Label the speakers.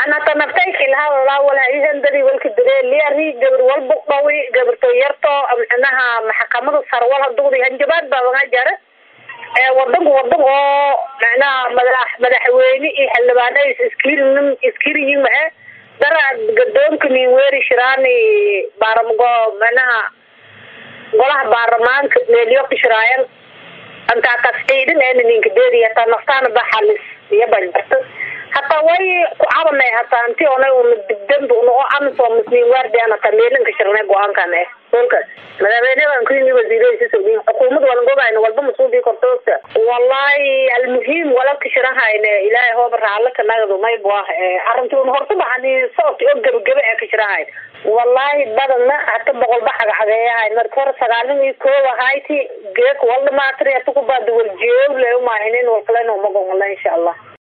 Speaker 1: anata naftaykilaha walaihandadi walka dareeliari gabar walba dhawi gabarto yarto micnaha maxkamada sarwal hadugdi hanjabaad baa waga jara wadanku wadan oo micnaha madax madaxweyne iyo xildhibaana iskirinin iskiriyin mae dara gadoonka nin weeri shiraani baaramago micnaha golaha baarlamaanka meelyo kashiraayan antaa kas ciidan eena ninka deedi hataa naftaana baxalis iyo banjarta hataa way ku cabanay hataa inti ona una digdanba una oo amisom musliin waardiyan hataa meelin ka shirnay go-aankan eh holkaas madaxweynedan kuyimi wasiiradiisa sogin xukuumad walan gogayna walba masuubii kortoogta wallahi almuhiim wala ka shirahayne ilaahay hooba raala ka nagdo maybu ah arrinti una horta baxani socodki oo gebagebe ee ka shirahayn wallahi badana hata boqol ba cagcageeyahay marka hore sagaalin iyo koow ahayti geek waldhamaatri hata kubaada waljeew le umahinin walkalena umagongala insha allah